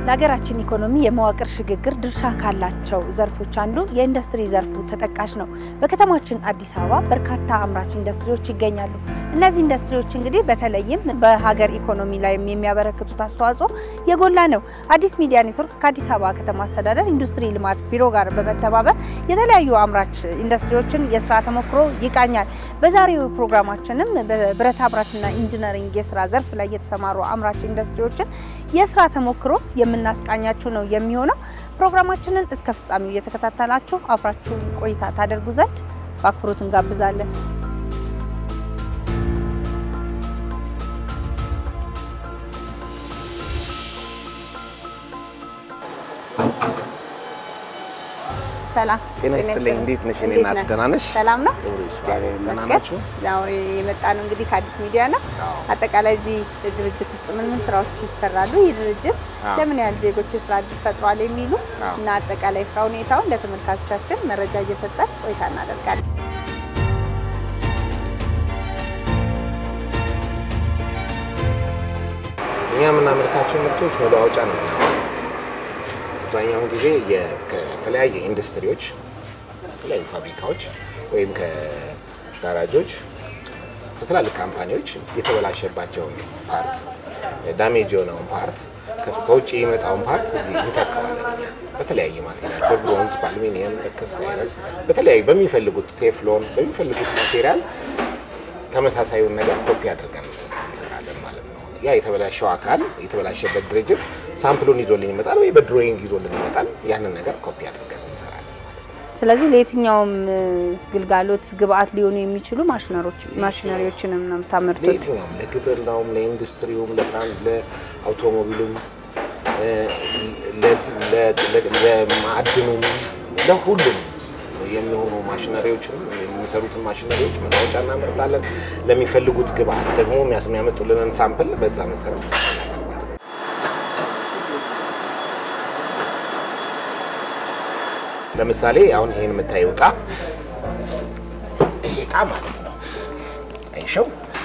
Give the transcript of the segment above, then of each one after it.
ለሀገራችን ኢኮኖሚ የመዋቅር ሽግግር ድርሻ ካላቸው ዘርፎች አንዱ የኢንዱስትሪ ዘርፉ ተጠቃሽ ነው። በከተማችን አዲስ አበባ በርካታ አምራች ኢንዱስትሪዎች ይገኛሉ። እነዚህ ኢንዱስትሪዎች እንግዲህ በተለይም በሀገር ኢኮኖሚ ላይ የሚያበረክቱት አስተዋጽኦ የጎላ ነው። አዲስ ሚዲያ ኔትወርክ ከአዲስ አበባ ከተማ አስተዳደር ኢንዱስትሪ ልማት ቢሮ ጋር በመተባበር የተለያዩ አምራች ኢንዱስትሪዎችን የስራ ተሞክሮ ይቃኛል። በዛሬው ፕሮግራማችንም በብረታ ብረትና ኢንጂነሪንግ የስራ ዘርፍ ላይ የተሰማሩ አምራች ኢንዱስትሪዎችን የስራ ተሞክሮ የምናስቃኛችሁ ነው የሚሆነው። ፕሮግራማችንን እስከ ፍጻሜው እየተከታተላችሁ አብራችሁን ቆይታ ታደርጉ ዘንድ በአክብሮት እንጋብዛለን። ሰላም ጤና ይስጥልኝ። እንዴት ነሽ? እኔ እናት ደህና ነሽ? ሰላም ነው። ክብሩ ይስፋ። እግዚአብሔር ደህና ይመስገን። ናችሁ? ዛሬ የመጣ ነው እንግዲህ ከአዲስ ሚዲያ ነው። አጠቃላይ እዚህ ድርጅት ውስጥ ምን ምን ስራዎች ይሰራሉ፣ ይህ ድርጅት አዎ። ለምን ያህል ዜጎች የስራ እድል ፈጥሯል የሚሉ አዎ። እና አጠቃላይ ስራ ሁኔታውን ለተመልካቾቻችን መረጃ እየሰጠን ቆይታ እናደርጋለን። እኛ የምናመርታቸው ምርቶች መለዋወጫ ነው የምናመርተው። አብዛኛውን ጊዜ የ- ከተለያየ ኢንዱስትሪዎች ከተለያዩ ፋብሪካዎች ወይም ከጋራጆች ከትላልቅ ካምፓኒዎች የተበላሸባቸውን ፓርት ዳሜጅ የሆነውን ፓርት ከስ- ከውጭ የመጣውን ፓርት እዚህ እንተካዋለን። እኛ በተለያየ ማቴሪያል በብሮንዝ፣ በአሉሚኒየም፣ በከሳይረን በተለያዩ በሚፈልጉት ቴፍሎን በሚፈልጉት ማቴሪያል ተመሳሳዩን ነገር ኮፒ አድርገን እንሰራለን ማለት ነው። ያ የተበላሸው አካል የተበላሸበት ድርጅት ሳምፕሉን ይዞልን ይመጣል ወይ በድሮይንግ ይዞልን ይመጣል። ያንን ነገር ኮፒ አድርገን እንሰራለን ማለት ነው። ስለዚህ ለየትኛውም እ, ግልጋሎት ግብአት ሊሆኑ የሚችሉ ማሽነሮች ማሽነሪዎችንም ነው የምታመርቱት? ለየትኛውም ለግብርናውም፣ ለኢንዱስትሪውም፣ ለትራንስ ለአውቶሞቢሉም፣ እ፣ ለ- ለ- ለ- ለማዕድኑም ለሁሉም የሚሆኑ ማሽነሪዎችንም የሚሰሩትን ማሽነሪዎች መለዋወጫ እናመርታለን። ለሚፈልጉት ግብአት ደግሞ የሚያስ- የሚያመጡልንን ሳምፕል በዛ መሰረት እንሰራለን ማለት ነው። ለምሳሌ አሁን ይሄን የምታየው እቃ ይሄ እቃ ማለት ነው አይሸው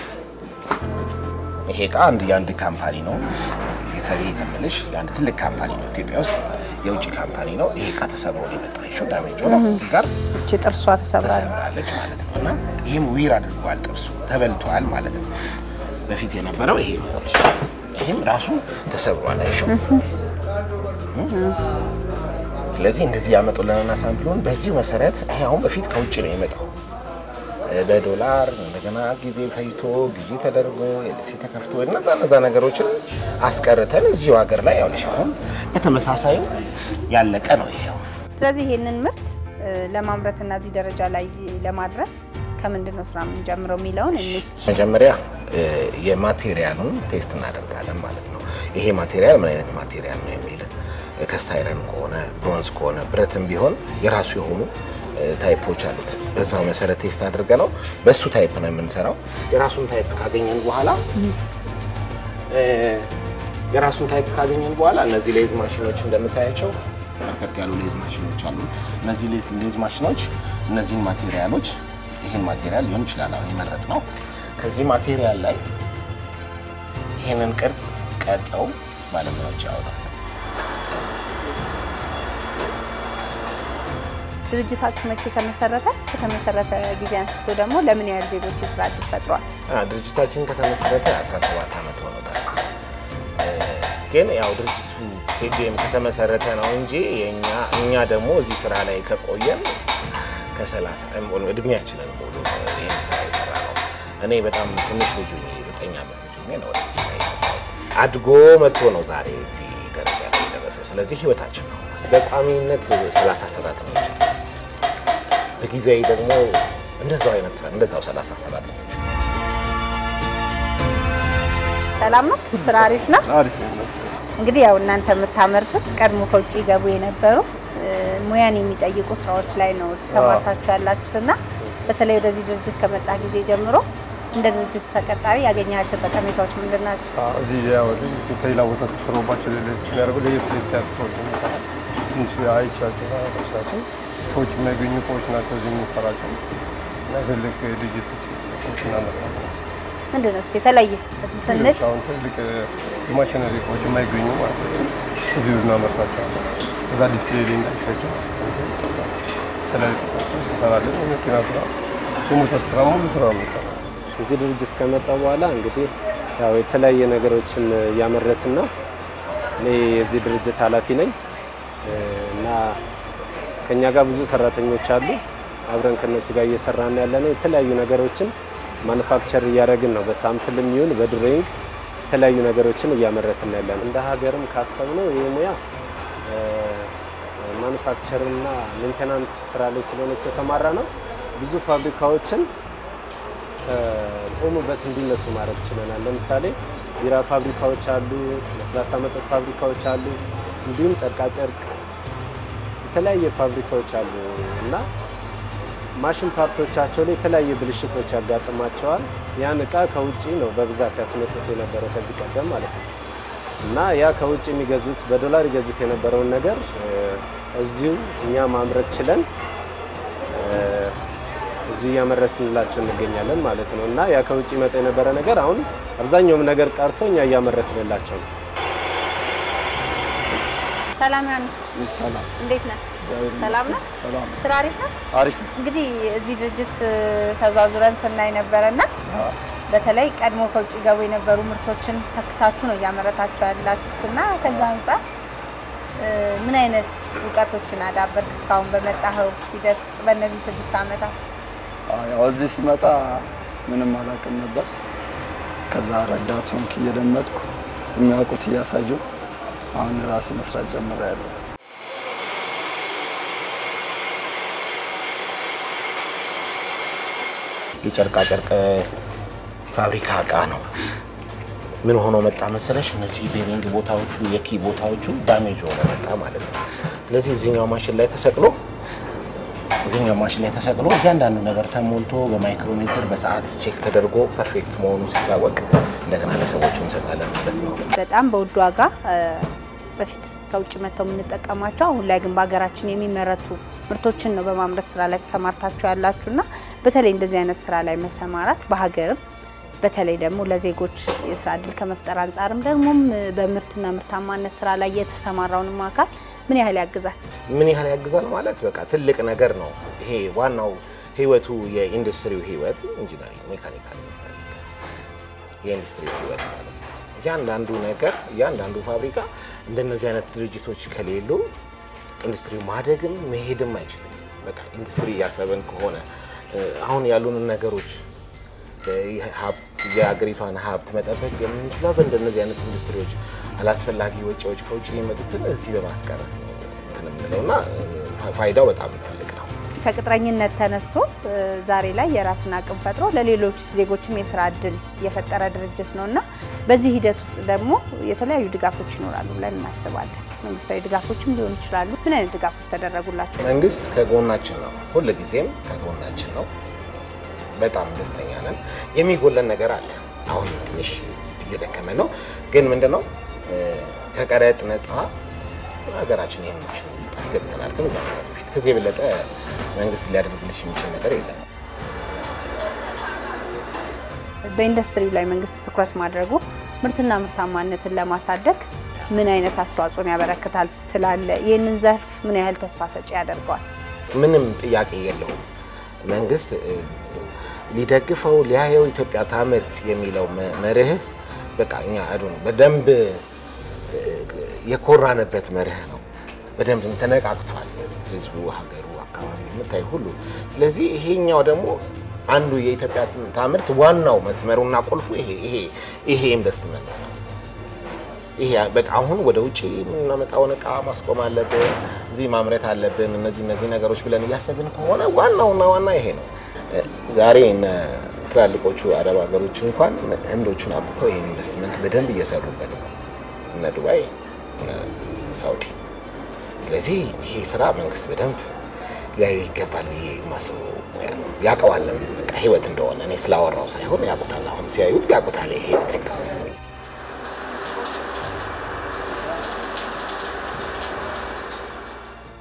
ይሄ እቃ አንድ የአንድ ካምፓኒ ነው። የከሌ ከምልሽ የአንድ ትልቅ ካምፓኒ ነው ኢትዮጵያ ውስጥ የውጭ ካምፓኒ ነው። ይሄ እቃ ተሰብሮ ነው የመጣው። አይሸው ዳሜጅ ሆነ እዚህ ጋር እቺ ጥርሷ ተሰብራል። ተሰብራለች ማለት ነው። እና ይህም ዊር አድርጓል፣ ጥርሱ ተበልቷል ማለት ነው። በፊት የነበረው ይሄ ነው። ይህም ራሱ ተሰብሯል። አይሸው ስለዚህ እንደዚህ ያመጡልንና ሳምፕሉን በዚሁ መሰረት ይሄ አሁን በፊት ከውጭ ነው የመጣው በዶላር እንደገና ጊዜ ፈይቶ ጊዜ ተደርጎ ኤልሲ ተከፍቶ እነዛ እነዛ ነገሮችን አስቀርተን እዚሁ ሀገር ላይ ያው ልሽ አሁን በተመሳሳዩ ያለቀ ነው ይሄው። ስለዚህ ይሄንን ምርት እ, ለማምረትና እዚህ ደረጃ ላይ ለማድረስ ከምንድን ነው ስራ የምንጀምረው የሚለውን እኔ መጀመሪያ እ፣ የማቴሪያሉን ቴስት እናደርጋለን ማለት ነው። ይሄ ማቴሪያል ምን አይነት ማቴሪያል ነው የሚል ከስታይረን ከሆነ ብሮንዝ ከሆነ ብረትም ቢሆን የራሱ የሆኑ እ፣ ታይፖች አሉት። በዛው መሰረት ቴስት አድርገ ነው በእሱ ታይፕ ነው የምንሰራው። የራሱን ታይፕ ካገኘን በኋላ እ፣ የራሱን ታይፕ ካገኘን በኋላ እነዚህ ሌዝ ማሽኖች እንደምታያቸው በርከት ያሉ ሌዝ ማሽኖች አሉ። እነዚህ ሌዝ- ሌዝ ማሽኖች እነዚህን ማቴሪያሎች ይህን ማቴሪያል ሊሆን ይችላል አሁን የመረጥ ነው። ከዚህ ማቴሪያል ላይ ይህንን ቅርጽ ቀርጸው ባለሙያዎች ያወጣል። ድርጅታችሁ መቼ ተመሰረተ? ከተመሰረተ ጊዜ አንስቶ ደግሞ ለምን ያህል ዜጎች የስራ እድል ፈጥሯል? አ፣ ድርጅታችን ከተመሰረተ 17 ዓመት ሆኖታል። እ፣ ግን ያው ድርጅቱ ኬዲኤም ከተመሰረተ ነው እንጂ የኛ እኛ ደግሞ እዚህ ስራ ላይ ከቆየን ከ30 እድሜያችንን ሙሉ ነው ይህን ስራ የሰራ ነው። እኔ በጣም ትንሽ ልጁ የዘጠኝ ዓመት ልጁ ነው ወደ ስራ የገባሁት። አድጎ መጥቶ ነው ዛሬ እዚህ ደረጃ ላይ የደረሰው። ስለዚህ ህይወታችን ነው። በቋሚነት 30 ሰራተኞች አሉ። በጊዜያዊ ደግሞ እንደዛው አይነት ስራ እንደዛው 30 ሰራተኞች ሰላም ነው? ስራ አሪፍ ነው? አሪፍ ነው ይመስላል። እንግዲህ ያው እናንተ የምታመርቱት ቀድሞ ከውጭ ገቡ የነበሩ እ, ሙያን የሚጠይቁ ስራዎች ላይ ነው ተሰማርታችሁ ያላችሁት እና በተለይ ወደዚህ ድርጅት ከመጣ ጊዜ ጀምሮ እንደ ድርጅቱ ተቀጣሪ ያገኛቸው ጠቀሜታዎች ምንድን ናቸው? አዎ፣ እዚህ ያው ከሌላ ቦታ ተሰሩባቸው ለየት የሚያደርጉ ለየት ለየት ያሉ ሰዎች ነው የምንሰራው። ትንሽ አይቻቸው ታዋቂዎች ናቸው። ከውጭ የሚያገኙ እቃዎች ናቸው እዚህ የምንሰራቸው እና ትልቅ ድርጅቶች እቃዎች እናመጣለን። ምንድን ነው እስኪ የተለየ ስንል ሌሎች አሁን ትልቅ የማሽነሪ እቃዎች የማይገኙ ማለት ነው እዚሁ እናመርታቸዋለን። እዛ ዲስፕሌይ ላይ እንዳይሻቸው ጥርሳት የተለያዩ ጥርሳቶች እንሰራለን። የመኪና ስራ፣ የሞተር ስራ ሙሉ ስራ ነው የምንሰራው። እዚህ ድርጅት ከመጣ በኋላ እንግዲህ ያው የተለያየ ነገሮችን እያመረትን ነው። እኔ የዚህ ድርጅት ኃላፊ ነኝ እና ከኛ ጋር ብዙ ሰራተኞች አሉ። አብረን ከነሱ ጋር እየሰራን ያለ ነው። የተለያዩ ነገሮችን ማኑፋክቸር እያደረግን ነው። በሳምፕልም ይሁን በድሮይንግ የተለያዩ ነገሮችን እያመረትን ያለ ነው። እንደ ሀገርም ካሰብነው ይህ ሙያ ማኑፋክቸር እና ሜንቴናንስ ስራ ላይ ስለሆነ የተሰማራ ነው። ብዙ ፋብሪካዎችን ቆሙበት እንዲነሱ ማድረግ ችለናል። ለምሳሌ ቢራ ፋብሪካዎች አሉ፣ ለስላሳ መጠጥ ፋብሪካዎች አሉ፣ እንዲሁም ጨርቃጨርቅ የተለያየ ፋብሪካዎች አሉ እና ማሽን ፓርቶቻቸው ላይ የተለያየ ብልሽቶች ያጋጥማቸዋል። ያን እቃ ከውጭ ነው በብዛት ያስመጡት የነበረው ከዚህ ቀደም ማለት ነው እና ያ ከውጭ የሚገዙት በዶላር ይገዙት የነበረውን ነገር እዚሁ እኛ ማምረት ችለን እዚሁ እያመረትንላቸው እንገኛለን ማለት ነው እና ያ ከውጭ ይመጣ የነበረ ነገር አሁን አብዛኛውም ነገር ቀርቶ እኛ እያመረትንላቸው ነው። ሰላም ዮሐንስ፣ ሰላም እንዴት ነህ? እግዚአብሔር ሰላም ይመስገን። ነህ? ሰላም ስራ አሪፍ ነው? አሪፍ ነው። እንግዲህ እዚህ ድርጅት ተዟዙረን ስናይ ነበረና በተለይ ቀድሞ ከውጭ ገቡ የነበሩ ምርቶችን ተክታችሁ ነው እያመረታችሁ ያላችሁት እና ከዛ አንጻር እ፣ ምን አይነት እውቀቶችን አዳበርክ እስካሁን በመጣኸው ሂደት ውስጥ በእነዚህ ስድስት ዓመታት? አዎ፣ ያው እዚህ ሲመጣ ምንም አላውቅም ነበር። ከዛ ረዳት ሆንክ እየደመጥኩ የሚያውቁት እያሳዩ አሁን ራሴ መስራት ጀምሬያለሁ። የጨርቃጨርቅ ፋብሪካ እቃ ነው። ምን ሆኖ መጣ መሰለሽ? እነዚህ ቤሪንግ ቦታዎቹ የኪ ቦታዎቹ ዳሜጅ ሆኖ መጣ ማለት ነው። ስለዚህ እዚህኛው ማሽን ላይ ተሰቅሎ እዚህኛው ማሽን ላይ ተሰቅሎ እያንዳንዱ ነገር ተሞልቶ በማይክሮሜትር በሰዓት ቼክ ተደርጎ ፐርፌክት መሆኑ ሲታወቅ እንደገና ለሰዎቹ እንሰጣለን ማለት ነው። በጣም በውድ ዋጋ እ፣ በፊት ከውጭ መጥተው የምንጠቀማቸው አሁን ላይ ግን በሀገራችን የሚመረቱ ምርቶችን ነው በማምረት ስራ ላይ ተሰማርታችሁ ያላችሁና በተለይ እንደዚህ አይነት ስራ ላይ መሰማራት በሀገርም በተለይ ደግሞ ለዜጎች የስራ እድል ከመፍጠር አንጻርም ደግሞም በምርትና ምርታማነት ስራ ላይ የተሰማራውንም አካል ምን ያህል ያግዛል? ምን ያህል ያግዛል ማለት በቃ ትልቅ ነገር ነው። ይሄ ዋናው ህይወቱ የኢንዱስትሪው ህይወት ኢንጂነሪንግ፣ ሜካኒካል፣ የኢንዱስትሪው ህይወት ማለት ነው። እያንዳንዱ ነገር እያንዳንዱ ፋብሪካ እንደነዚህ አይነት ድርጅቶች ከሌሉ ኢንዱስትሪ ማደግም መሄድም አይችልም። በቃ ኢንዱስትሪ እያሰብን ከሆነ እ፣ አሁን ያሉንን ነገሮች እ፣ ሀብት- የሀገሪቷን ሀብት መጠበቅ የምንችለው በእንደነዚህ አይነት ኢንዱስትሪዎች አላስፈላጊ ወጪዎች ከውጭ የሚመጡትን እዚህ በማስቀረት ነው እንትን የምንለው እና እ፣ ፋይዳው በጣም ትልቅ ነው። ከቅጥረኝነት ተነስቶ እ፣ ዛሬ ላይ የራስን አቅም ፈጥሮ ለሌሎች ዜጎችም የስራ እድል የፈጠረ ድርጅት ነው እና በዚህ ሂደት ውስጥ ደግሞ የተለያዩ ድጋፎች ይኖራሉ ብለን እናስባለን። መንግስታዊ ድጋፎችም ሊሆኑ ይችላሉ። ምን አይነት ድጋፎች ተደረጉላቸው? መንግስት ከጎናችን ነው፣ ሁል ጊዜም ከጎናችን ነው። በጣም ደስተኛ ነን። የሚጎለን ነገር አለ። አሁን ትንሽ እየደከመ ነው፣ ግን ምንድነው እ፣ ከቀረጥ ነፃ ሀገራችን ይህን ማሽን አስገብተናል ከብዙ ዓመታት በፊት። ከዚህ የበለጠ መንግስት ሊያደርግልሽ የሚችል ነገር የለም። በኢንዱስትሪው ላይ መንግስት ትኩረት ማድረጉ ምርትና ምርታማነትን ለማሳደግ ምን አይነት አስተዋጽኦን ያበረክታል ትላለ? ይህንን ዘርፍ ምን ያህል ተስፋ ሰጪ ያደርገዋል? ምንም ጥያቄ የለውም። መንግስት እ፣ ሊደግፈው ሊያየው ኢትዮጵያ ታምርት የሚለው መ- መርህ በቃ እኛ አዱ በደንብ እ፣ የኮራንበት መርህ ነው። በደንብ ተነቃቅቷል ህዝቡ፣ ሀገሩ፣ አካባቢ የምታይ ሁሉ። ስለዚህ ይሄኛው ደግሞ አንዱ የኢትዮጵያ ታምርት ዋናው መስመሩና ቁልፉ ይሄ ይሄ ይሄ ኢንቨስትመንት ነው። ይሄ በቃ አሁን ወደ ውጭ የምናመጣውን እቃ ማስቆም አለብን፣ እዚህ ማምረት አለብን፣ እነዚህ እነዚህ ነገሮች ብለን እያሰብን ከሆነ ዋናውና ዋና ይሄ ነው። ዛሬ እነ ትላልቆቹ አረብ ሀገሮች እንኳን ህንዶቹን አምጥተው ይሄን ኢንቨስትመንት በደንብ እየሰሩበት ነው፣ እነ ዱባይ፣ እነ ሳውዲ። ስለዚህ ይሄ ስራ መንግስት በደንብ ሊያዩ ይገባል ብዬ የማስበው ያውቀዋለም በቃ ህይወት እንደሆነ እኔ ስላወራው ሳይሆን ያውቁታል። አሁን ሲያዩት ያውቁታል ይሄ ህይወት እንደሆነ።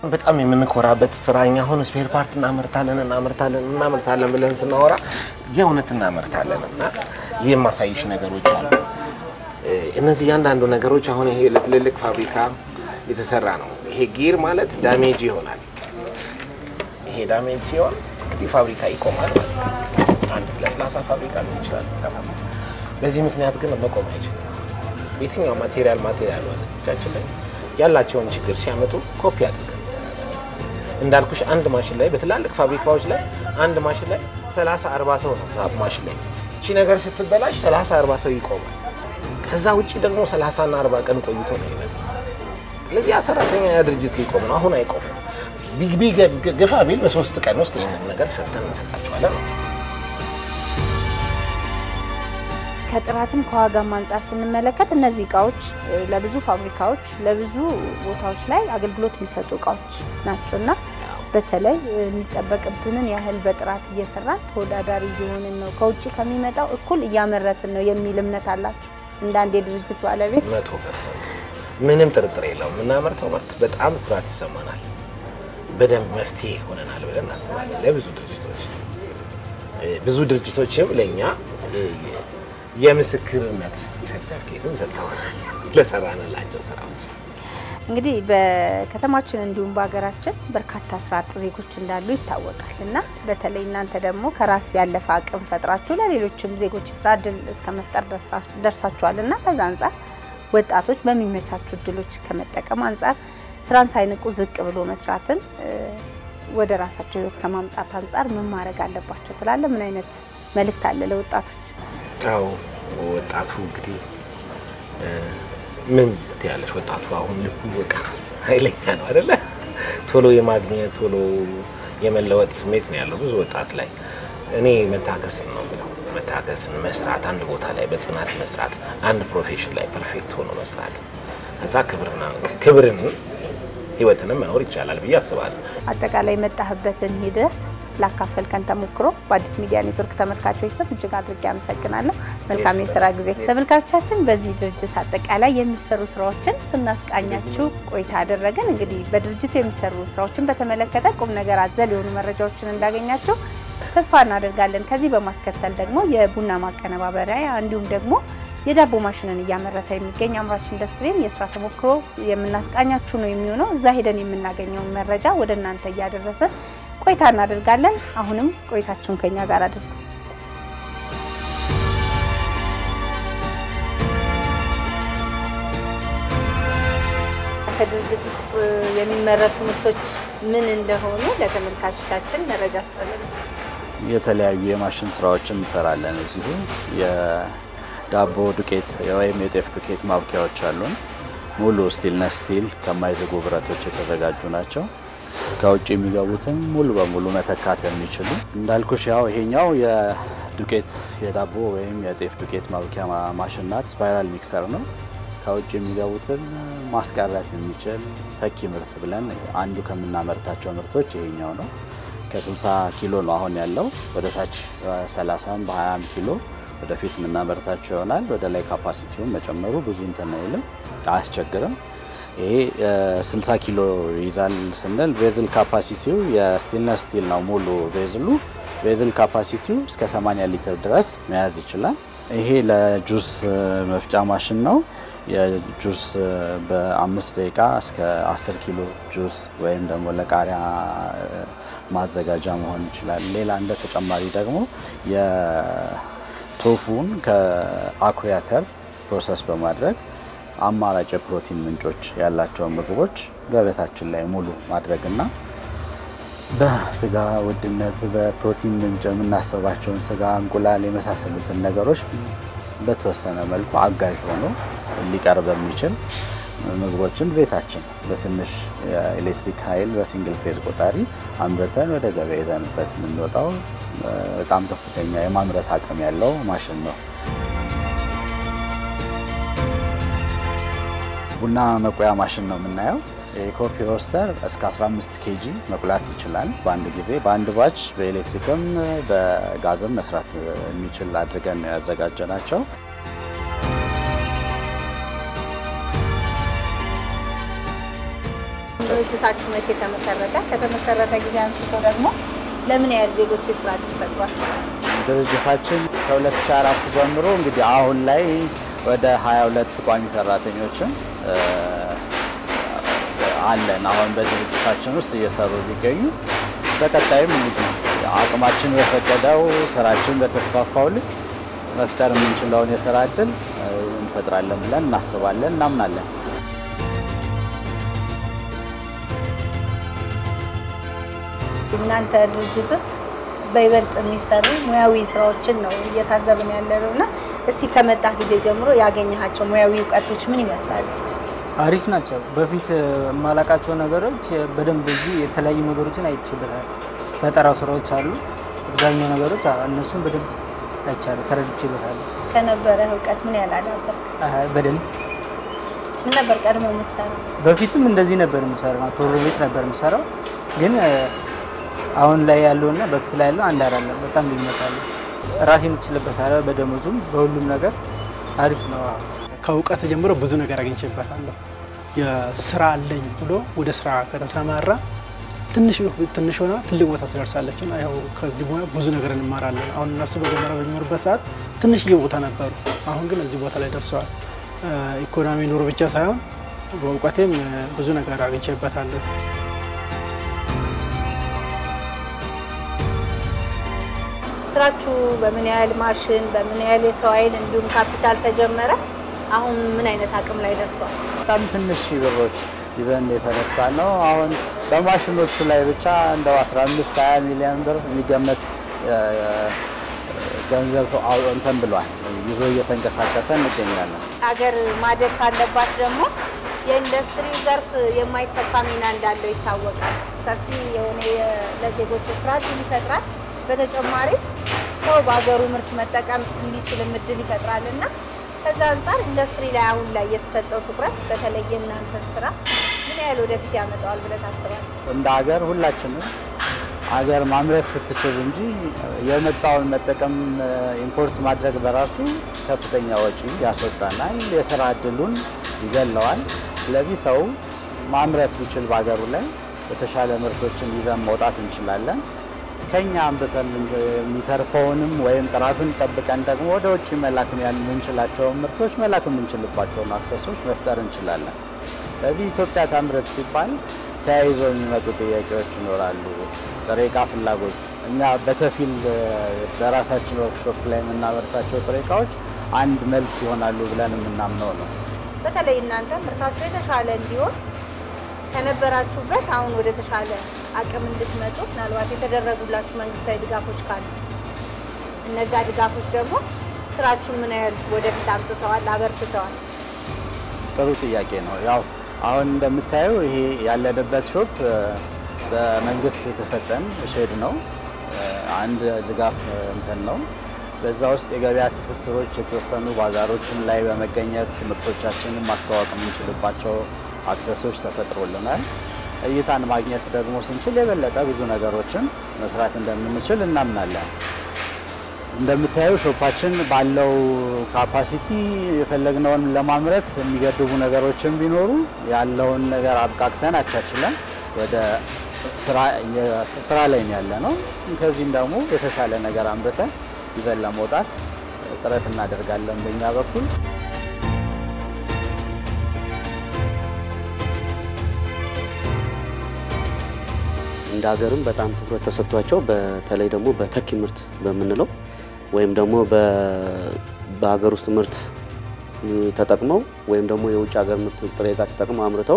በጣም የምንኮራበት ስራ እኛ አሁን ስፔር ፓርት እናመርታለን እናመርታለን እናመርታለን ብለን ስናወራ የእውነት እናመርታለን እና ይህ የማሳይሽ ነገሮች አሉ። እ፣ እነዚህ እያንዳንዱ ነገሮች አሁን ይሄ ለትልልቅ ፋብሪካ የተሰራ ነው። ይሄ ጊር ማለት ዳሜጅ ይሆናል። ይሄ ዳሜጅ ሲሆን እንግዲህ ፋብሪካ ይቆማል ማለት ነው። አንድ ለስላሳ ፋብሪካ ሊሆን ይችላል። ይጠፋል። በዚህ ምክንያት ግን መቆም አይችልም። የትኛው ማቴሪያል ማቴሪያል እጃችን ላይ ያላቸውን ችግር ሲያመጡ ኮፒ አድርገን እንሰራለን። እንዳልኩሽ አንድ ማሽን ላይ በትላልቅ ፋብሪካዎች ላይ አንድ ማሽን ላይ 30 40 ሰው ነው ዛ ማሽን ላይ እቺ ነገር ስትበላሽ 30 40 ሰው ይቆማል። ከዛ ውጭ ደግሞ 30 እና 40 ቀን ቆይቶ ነው ይመጣ። ስለዚህ ያ ሰራተኛ ያ ድርጅት ሊቆም ነው። አሁን አይቆምም። ቢግ ቢግ ግፋ ቢል በሶስት ቀን ውስጥ ይህንን ነገር ሰርተን እንሰጣቸዋለን። ከጥራትም ከዋጋም አንጻር ስንመለከት እነዚህ እቃዎች እ፣ ለብዙ ፋብሪካዎች ለብዙ ቦታዎች ላይ አገልግሎት የሚሰጡ እቃዎች ናቸው እና በተለይ እ፣ የሚጠበቅብንን ያህል በጥራት እየሰራን ተወዳዳሪ እየሆንን ነው፣ ከውጭ ከሚመጣው እኩል እያመረትን ነው የሚል እምነት አላችሁ እንደ አንድ የድርጅት ባለቤት? መቶ ፐርሰንት ምንም ጥርጥር የለውም። የምናመርተው ምርት በጣም ኩራት ይሰማናል። በደንብ መፍትሄ ሆነናል ብለን እናስባለን ለብዙ ድርጅቶች። እ፣ ብዙ ድርጅቶችም ለእኛ እ፣ የምስክርነት ሰርተፍኬትም ሰጥተውናል ለሰራንላቸው ስራዎች። እንግዲህ በከተማችን እንዲሁም በሀገራችን በርካታ ስራ አጥ ዜጎች እንዳሉ ይታወቃል እና በተለይ እናንተ ደግሞ ከራስ ያለፈ አቅም ፈጥራችሁ ለሌሎችም ዜጎች የስራ እድል እስከ መፍጠር ደርሳ- ደርሳችኋል እና ከዛ አንጻር ወጣቶች በሚመቻቹ እድሎች ከመጠቀም አንጻር ስራን ሳይንቁ ዝቅ ብሎ መስራትን እ፣ ወደ ራሳቸው ህይወት ከማምጣት አንጻር ምን ማድረግ አለባቸው ትላለ? ምን አይነት መልእክት አለ ለወጣቶች? አዎ ወጣቱ እንግዲህ እ፣ ምን ትያለሽ? ወጣቱ አሁን ልቡ በቃ ኃይለኛ ነው አይደለ? ቶሎ የማግኘት ቶሎ የመለወጥ ስሜት ነው ያለው ብዙ ወጣት ላይ። እኔ መታገስን ነው ብለው መታገስን፣ መስራት፣ አንድ ቦታ ላይ በጽናት መስራት፣ አንድ ፕሮፌሽን ላይ ፐርፌክት ሆኖ መስራት፣ ከዛ ክብርና ክብርን ህይወትንም መኖር ይቻላል ብዬ አስባለሁ። አጠቃላይ የመጣህበትን ሂደት ላካፈልከን ተሞክሮ በአዲስ ሚዲያ ኔትወርክ ተመልካቾች ስም እጅግ አድርጌ አመሰግናለሁ። መልካም የስራ ጊዜ። ተመልካቾቻችን በዚህ ድርጅት አጠቃላይ የሚሰሩ ስራዎችን ስናስቃኛችሁ ቆይታ አደረግን። እንግዲህ በድርጅቱ የሚሰሩ ስራዎችን በተመለከተ ቁም ነገር አዘል የሆኑ መረጃዎችን እንዳገኛችሁ ተስፋ እናደርጋለን። ከዚህ በማስከተል ደግሞ የቡና ማቀነባበሪያ እንዲሁም ደግሞ የዳቦ ማሽንን እያመረተ የሚገኝ አምራች ኢንዱስትሪን የስራ ተሞክሮ የምናስቃኛችሁ ነው የሚሆነው። እዛ ሄደን የምናገኘውን መረጃ ወደ እናንተ እያደረስን ቆይታ እናደርጋለን። አሁንም ቆይታችሁን ከኛ ጋር አድርጉ። ከድርጅት ውስጥ የሚመረቱ ምርቶች ምን እንደሆኑ ለተመልካቾቻችን መረጃ ስጥልን። የተለያዩ የማሽን ስራዎችን እንሰራለን። እዚሁ የዳቦ ዱቄት ወይም የጤፍ ዱቄት ማብኪያዎች አሉን። ሙሉ ስቲልነስ ስቲል ከማይዘጉ ብረቶች የተዘጋጁ ናቸው። ከውጭ የሚገቡትን ሙሉ በሙሉ መተካት የሚችሉ እንዳልኩሽ፣ ያው ይሄኛው የዱቄት የዳቦ ወይም የጤፍ ዱቄት ማብኪያ ማ- ማሽን ናት። ስፓይራል ሚክሰር ነው። ከውጭ የሚገቡትን ማስቀረት የሚችል ተኪ ምርት ብለን አንዱ ከምናመርታቸው ምርቶች ይሄኛው ነው። ከ60 ኪሎ ነው አሁን ያለው። ወደ ታች በ30 በ20 ኪሎ ወደፊት የምናመርታቸው ይሆናል። ወደ ላይ ካፓሲቲውን መጨመሩ ብዙ እንትን አይልም፣ አያስቸግርም። ይሄ እ፣ 60 ኪሎ ይይዛል ስንል ቬዝል ካፓሲቲው የስቲልነስ ስቲል ነው ሙሉ ቬዝሉ። ቬዝል ካፓሲቲው እስከ 80 ሊትር ድረስ መያዝ ይችላል። ይሄ ለጁስ እ፣ መፍጫ ማሽን ነው። የጁስ እ፣ በአምስት ደቂቃ እስከ 10 ኪሎ ጁስ ወይም ደግሞ ለቃሪያ እ፣ ማዘጋጃ መሆን ይችላል። ሌላ እንደ ተጨማሪ ደግሞ የቶፉን ከአኩሪ አተር ፕሮሰስ በማድረግ አማራጭ የፕሮቲን ምንጮች ያላቸውን ምግቦች ገበታችን ላይ ሙሉ ማድረግና በስጋ ውድነት በፕሮቲን ምንጭ የምናስባቸውን ስጋ፣ እንቁላል የመሳሰሉትን ነገሮች በተወሰነ መልኩ አጋዥ ሆኖ ሊቀርብ የሚችል ምግቦችን ቤታችን በትንሽ የኤሌክትሪክ ኃይል በሲንግል ፌዝ ቆጣሪ አምርተን ወደ ገበያ ይዘንበት የምንወጣው እ፣ በጣም ከፍተኛ የማምረት አቅም ያለው ማሽን ነው። ቡና መቆያ ማሽን ነው የምናየው። የኮፊ ሮስተር እስከ 15 ኬጂ መቁላት ይችላል በአንድ ጊዜ በአንድ ባች በኤሌክትሪክም በጋዝም መስራት የሚችል አድርገን ነው ያዘጋጀ ናቸው። ድርጅታችሁ መቼ ተመሰረተ? ከተመሰረተ ጊዜ አንስቶ ደግሞ ለምን ያህል ዜጎች የስራ እድል ፈጥሯል? ድርጅታችን ከ2004 ጀምሮ እንግዲህ አሁን ላይ ወደ 22 ቋሚ ሰራተኞችን እ፣ አለን አሁን በድርጅታችን ውስጥ እየሰሩ ሊገኙ በቀጣይም እንግዲህ አቅማችን በፈቀደው ስራችን በተስፋፋው ልክ መፍጠር የምንችለውን የስራ እድል እ፣ እንፈጥራለን ብለን እናስባለን፣ እናምናለን። እናንተ ድርጅት ውስጥ በይበልጥ የሚሰሩ ሙያዊ ስራዎችን ነው እየታዘብን ያለ ነው እና እስቲ ከመጣ ጊዜ ጀምሮ ያገኘሃቸው ሙያዊ እውቀቶች ምን ይመስላሉ? አሪፍ ናቸው። በፊት የማላቃቸው ነገሮች በደንብ እዚህ የተለያዩ ነገሮችን አይችበታል። ፈጠራ ስራዎች አሉ። አብዛኛው ነገሮች አ- እነሱን በደንብ አይቻለሁ፣ ተረድቼበታለሁ። ከነበረ እውቀት ምን ያህል አዳበርክ? አ- በደንብ ምን ነበር ቀድሞ የምትሰራው? በፊትም እንደዚህ ነበር የምሰራው፣ ቶሎ ቤት ነበር የምሰራው። ግን እ፣ አሁን ላይ ያለውና በፊት ላይ ያለው አንድ አይደለም። በጣም ልዩነት አለው። ራሴን እችልበታለሁ። በደሞዙም በሁሉም ነገር አሪፍ ነው። አዎ። ከእውቀት ጀምሮ ብዙ ነገር አግኝቼበታለሁ። የስራ አለኝ ብሎ ወደ ስራ ከተሰማራ ትንሽ ትንሽ ሆና ትልቅ ቦታ ትደርሳለች። እና ያው ከዚህ በኋላ ብዙ ነገር እንማራለን። አሁን እነሱ በመጀመሪያ በሚኖሩበት ሰዓት ትንሽዬ ቦታ ነበሩ። አሁን ግን እዚህ ቦታ ላይ ደርሰዋል። እ፣ ኢኮኖሚ ኑሮ ብቻ ሳይሆን በእውቀቴም እ፣ ብዙ ነገር አግኝቼበታለሁ። ስራችሁ በምን ያህል ማሽን፣ በምን ያህል የሰው ኃይል እንዲሁም ካፒታል ተጀመረ? አሁን ምን አይነት አቅም ላይ ደርሰዋል? በጣም ትንሽ ብሮች ይዘን የተነሳ ነው። አሁን በማሽኖቹ ላይ ብቻ እንደው 15 20 ሚሊዮን ብር የሚገመት እ፣ ገንዘብ አው- እንትን ብሏል ይዞ እየተንቀሳቀሰ እንገኛለን። ሀገር ማደግ ካለባት ደግሞ የኢንዱስትሪው ዘርፍ የማይተካ ሚና እንዳለው ይታወቃል። ሰፊ የሆነ የ- ለዜጎች የስራ እድል ይፈጥራል። በተጨማሪ ሰው በሀገሩ ምርት መጠቀም እንዲችልም እድል ይፈጥራል እና ከዛ አንጻር ኢንዱስትሪ ላይ አሁን ላይ የተሰጠው ትኩረት በተለይ የእናንተን ስራ ምን ያህል ወደፊት ያመጣዋል ብለህ ታስባለህ? እንደ ሀገር ሁላችንም ሀገር ማምረት ስትችል እንጂ የመጣውን መጠቀም ኢምፖርት ማድረግ በራሱ ከፍተኛ ወጪ ያስወጣናል፣ የስራ እድሉን ይገለዋል። ስለዚህ ሰው ማምረት ቢችል በሀገሩ ላይ የተሻለ ምርቶችን ይዘን መውጣት እንችላለን። ከኛ አምርተን የሚተርፈውንም ወይም ጥራቱን ጠብቀን ደግሞ ወደ ውጭ መላክ የምንችላቸውን ምርቶች መላክ የምንችልባቸውን አክሰሶች መፍጠር እንችላለን። ስለዚህ ኢትዮጵያ ታምረት ሲባል ተያይዞ የሚመጡ ጥያቄዎች ይኖራሉ። ጥሬ ዕቃ ፍላጎት እኛ በከፊል እ፣ በራሳችን ወርክሾፕ ላይ የምናመርታቸው ጥሬ ዕቃዎች አንድ መልስ ይሆናሉ ብለን የምናምነው ነው። በተለይ እናንተ ምርታችሁ የተሻለ እንዲሆን ከነበራችሁበት አሁን ወደ ተሻለ አቅም እንድትመጡ ምናልባት የተደረጉላችሁ መንግስታዊ ድጋፎች ካሉ እነዛ ድጋፎች ደግሞ ስራችሁን ምን ያህል ወደፊት አምጥተዋል፣ አበርትተዋል? ጥሩ ጥያቄ ነው። ያው አሁን እንደምታየው ይሄ ያለንበት ሾፕ እ፣ በመንግስት የተሰጠን ሼድ ነው። እ፣ አንድ ድጋፍ እ፣ እንትን ነው። በዛ ውስጥ የገበያ ትስስሮች የተወሰኑ ባዛሮችን ላይ በመገኘት ምርቶቻችንን ማስተዋወቅ የምንችልባቸው አክሰሶች ተፈጥሮልናል። እይታን ማግኘት ደግሞ ስንችል የበለጠ ብዙ ነገሮችን መስራት እንደምንችል እናምናለን። እንደምታየው ሾፓችን ባለው ካፓሲቲ የፈለግነውን ለማምረት የሚገድቡ ነገሮችን ቢኖሩ ያለውን ነገር አብቃቅተን አቻችለን ወደ ስራ ላይ ነው ያለ ነው። ከዚህም ደግሞ የተሻለ ነገር አምርተን ይዘን ለመውጣት ጥረት እናደርጋለን በእኛ በኩል። እንደ ሀገርም በጣም ትኩረት ተሰጥቷቸው በተለይ ደግሞ በተኪ ምርት በምንለው ወይም ደግሞ በሀገር ውስጥ ምርት ተጠቅመው ወይም ደግሞ የውጭ ሀገር ምርት ጥሬ ዕቃ ተጠቅመው አምርተው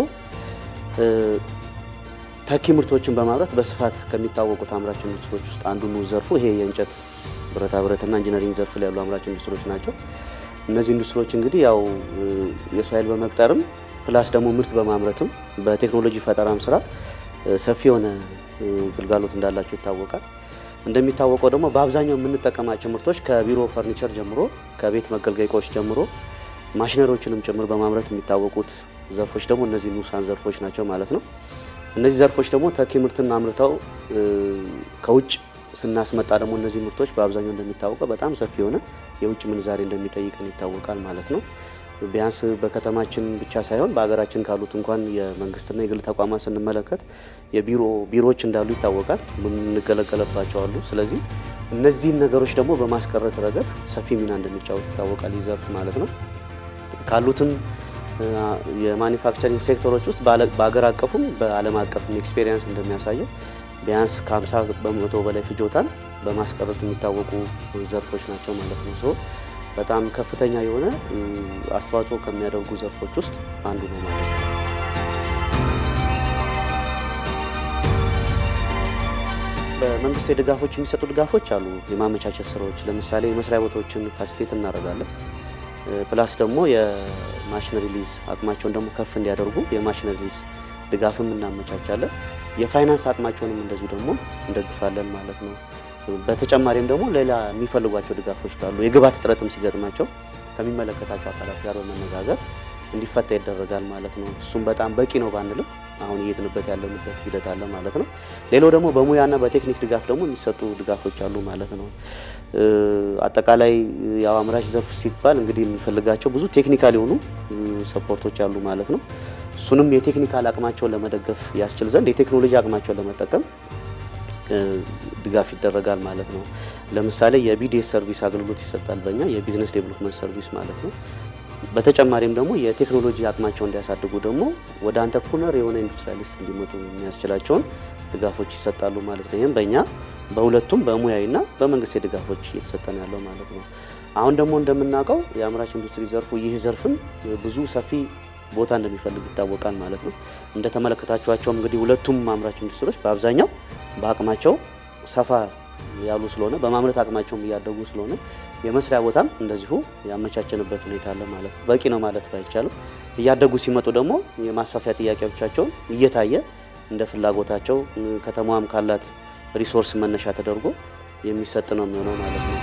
ተኪ ምርቶችን በማምረት በስፋት ከሚታወቁት አምራች ኢንዱስትሪዎች ውስጥ አንዱ ነው ዘርፉ። ይሄ የእንጨት ብረታ ብረትና ኢንጂነሪንግ ዘርፍ ላይ ያሉ አምራች ኢንዱስትሪዎች ናቸው። እነዚህ ኢንዱስትሪዎች እንግዲህ ያው የሰው ኃይል በመቅጠርም ፕላስ ደግሞ ምርት በማምረትም በቴክኖሎጂ ፈጠራም ስራ ሰፊ የሆነ ግልጋሎት እንዳላቸው ይታወቃል። እንደሚታወቀው ደግሞ በአብዛኛው የምንጠቀማቸው ምርቶች ከቢሮ ፈርኒቸር ጀምሮ ከቤት መገልገያ እቃዎች ጀምሮ ማሽነሪዎችንም ጭምር በማምረት የሚታወቁት ዘርፎች ደግሞ እነዚህ ንዑሳን ዘርፎች ናቸው ማለት ነው። እነዚህ ዘርፎች ደግሞ ተኪ ምርትን አምርተው ከውጭ ስናስመጣ ደግሞ እነዚህ ምርቶች በአብዛኛው እንደሚታወቀው በጣም ሰፊ የሆነ የውጭ ምንዛሬ እንደሚጠይቀን ይታወቃል ማለት ነው። ቢያንስ በከተማችን ብቻ ሳይሆን በሀገራችን ካሉት እንኳን የመንግስትና የግል ተቋማት ስንመለከት የቢሮ ቢሮዎች እንዳሉ ይታወቃል። የምንገለገለባቸው አሉ። ስለዚህ እነዚህን ነገሮች ደግሞ በማስቀረት ረገድ ሰፊ ሚና እንደሚጫወት ይታወቃል። ይህ ዘርፍ ማለት ነው። ካሉትም የማኒፋክቸሪንግ ሴክተሮች ውስጥ በሀገር አቀፉም በዓለም አቀፍም ኤክስፔሪየንስ እንደሚያሳየው ቢያንስ ከ50 በመቶ በላይ ፍጆታን በማስቀረት የሚታወቁ ዘርፎች ናቸው ማለት ነው። ሶ በጣም ከፍተኛ የሆነ አስተዋጽኦ ከሚያደርጉ ዘርፎች ውስጥ አንዱ ነው ማለት ነው። በመንግስት ድጋፎች የሚሰጡ ድጋፎች አሉ። የማመቻቸት ስራዎች ለምሳሌ የመስሪያ ቦታዎችን ፋሲሊቴት እናደርጋለን። ፕላስ ደግሞ የማሽነሪ ሊዝ አቅማቸውን ደግሞ ከፍ እንዲያደርጉ የማሽነሪ ሊዝ ድጋፍም እናመቻቻለን። የፋይናንስ አቅማቸውንም እንደዚሁ ደግሞ እንደግፋለን ማለት ነው። በተጨማሪም ደግሞ ሌላ የሚፈልጓቸው ድጋፎች ካሉ የግብዓት እጥረትም ሲገጥማቸው ከሚመለከታቸው አካላት ጋር በመነጋገር እንዲፈታ ይደረጋል ማለት ነው። እሱም በጣም በቂ ነው ባንልም አሁን እየሄድንበት ያለንበት ሂደት አለ ማለት ነው። ሌላው ደግሞ በሙያና በቴክኒክ ድጋፍ ደግሞ የሚሰጡ ድጋፎች አሉ ማለት ነው። አጠቃላይ ያው አምራች ዘርፍ ሲባል እንግዲህ የምንፈልጋቸው ብዙ ቴክኒካል የሆኑ ሰፖርቶች አሉ ማለት ነው። እሱንም የቴክኒካል አቅማቸውን ለመደገፍ ያስችል ዘንድ የቴክኖሎጂ አቅማቸውን ለመጠቀም ድጋፍ ይደረጋል ማለት ነው። ለምሳሌ የቢዲኤስ ሰርቪስ አገልግሎት ይሰጣል በእኛ የቢዝነስ ዴቨሎፕመንት ሰርቪስ ማለት ነው። በተጨማሪም ደግሞ የቴክኖሎጂ አቅማቸውን እንዲያሳድጉ ደግሞ ወደ አንተርፕረነር የሆነ ኢንዱስትሪያሊስት እንዲመጡ የሚያስችላቸውን ድጋፎች ይሰጣሉ ማለት ነው። ይህም በእኛ በሁለቱም በሙያዊና በመንግስት ድጋፎች እየተሰጠን ያለው ማለት ነው። አሁን ደግሞ እንደምናውቀው የአምራች ኢንዱስትሪ ዘርፉ ይህ ዘርፍን ብዙ ሰፊ ቦታ እንደሚፈልግ ይታወቃል ማለት ነው። እንደተመለከታችኋቸውም እንግዲህ ሁለቱም አምራች ኢንዱስትሪዎች በአብዛኛው በአቅማቸው ሰፋ ያሉ ስለሆነ በማምረት አቅማቸውም እያደጉ ስለሆነ የመስሪያ ቦታም እንደዚሁ ያመቻቸንበት ሁኔታ አለ ማለት ነው። በቂ ነው ማለት ባይቻልም እያደጉ ሲመጡ ደግሞ የማስፋፊያ ጥያቄዎቻቸውን እየታየ እንደ ፍላጎታቸው ከተማዋም ካላት ሪሶርስ መነሻ ተደርጎ የሚሰጥ ነው የሚሆነው ማለት ነው።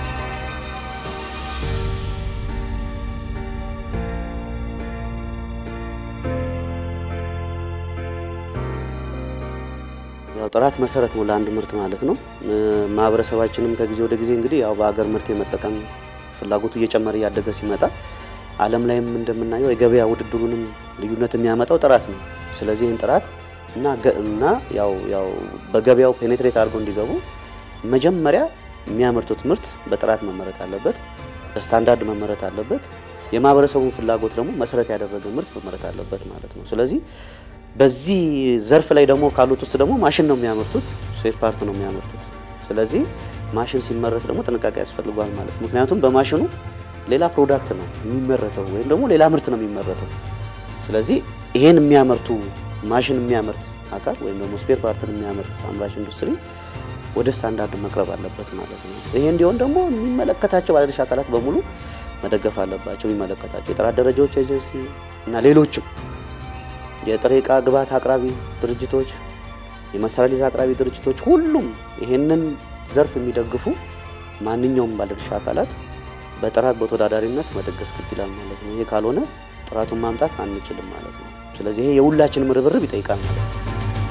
ያው ጥራት መሰረት ነው ለአንድ ምርት ማለት ነው። ማህበረሰባችንም ከጊዜ ወደ ጊዜ እንግዲህ ያው በሀገር ምርት የመጠቀም ፍላጎቱ እየጨመረ እያደገ ሲመጣ ዓለም ላይም እንደምናየው የገበያ ውድድሩንም ልዩነት የሚያመጣው ጥራት ነው። ስለዚህ ይህን ጥራት እና እና ያው ያው በገበያው ፔኔትሬት አድርገው እንዲገቡ መጀመሪያ የሚያመርቱት ምርት በጥራት መመረት አለበት፣ በስታንዳርድ መመረት አለበት። የማህበረሰቡን ፍላጎት ደግሞ መሰረት ያደረገ ምርት መመረት አለበት ማለት ነው። ስለዚህ በዚህ ዘርፍ ላይ ደግሞ ካሉት ውስጥ ደግሞ ማሽን ነው የሚያመርቱት፣ ስፔር ፓርት ነው የሚያመርቱት። ስለዚህ ማሽን ሲመረት ደግሞ ጥንቃቄ ያስፈልጓል ማለት ምክንያቱም በማሽኑ ሌላ ፕሮዳክት ነው የሚመረተው ወይም ደግሞ ሌላ ምርት ነው የሚመረተው። ስለዚህ ይሄን የሚያመርቱ ማሽን የሚያመርት አካል ወይም ደግሞ ስፔር ፓርትን የሚያመርት አምራች ኢንዱስትሪ ወደ ስታንዳርድ መቅረብ አለበት ማለት ነው። ይሄ እንዲሆን ደግሞ የሚመለከታቸው ባለድርሻ አካላት በሙሉ መደገፍ አለባቸው። የሚመለከታቸው የጥራት ደረጃዎች ኤጀንሲ እና ሌሎችም የጥሬ ዕቃ ግብዓት አቅራቢ ድርጅቶች፣ የመሳሪያ ሊዝ አቅራቢ ድርጅቶች፣ ሁሉም ይሄንን ዘርፍ የሚደግፉ ማንኛውም ባለድርሻ አካላት በጥራት በተወዳዳሪነት መደገፍ ግድ ይላል ማለት ነው። ይሄ ካልሆነ ጥራቱን ማምጣት አንችልም ማለት ነው። ስለዚህ ይሄ የሁላችንም ርብርብ ይጠይቃል ማለት ነው።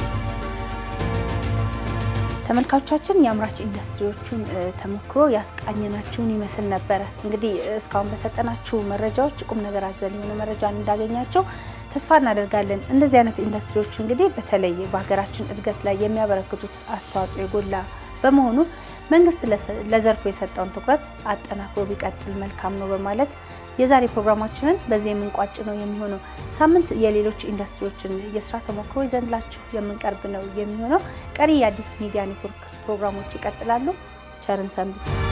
ተመልካቾቻችን የአምራች ኢንዱስትሪዎቹን ተሞክሮ ያስቃኘናችሁን ይመስል ነበረ። እንግዲህ እስካሁን በሰጠናችሁ መረጃዎች ቁም ነገር አዘል የሆነ መረጃን እንዳገኛቸው ተስፋ እናደርጋለን። እንደዚህ አይነት ኢንዱስትሪዎች እንግዲህ በተለይ በሀገራችን እድገት ላይ የሚያበረክቱት አስተዋጽኦ የጎላ በመሆኑ መንግስት ለዘርፉ የሰጠውን ትኩረት አጠናክሮ ቢቀጥል መልካም ነው በማለት የዛሬ ፕሮግራማችንን በዚህ የምንቋጭ ነው የሚሆነው። ሳምንት የሌሎች ኢንዱስትሪዎችን የስራ ተሞክሮ ይዘንላችሁ የምንቀርብ ነው የሚሆነው። ቀሪ የአዲስ ሚዲያ ኔትወርክ ፕሮግራሞች ይቀጥላሉ። ቸርን ሰንብት።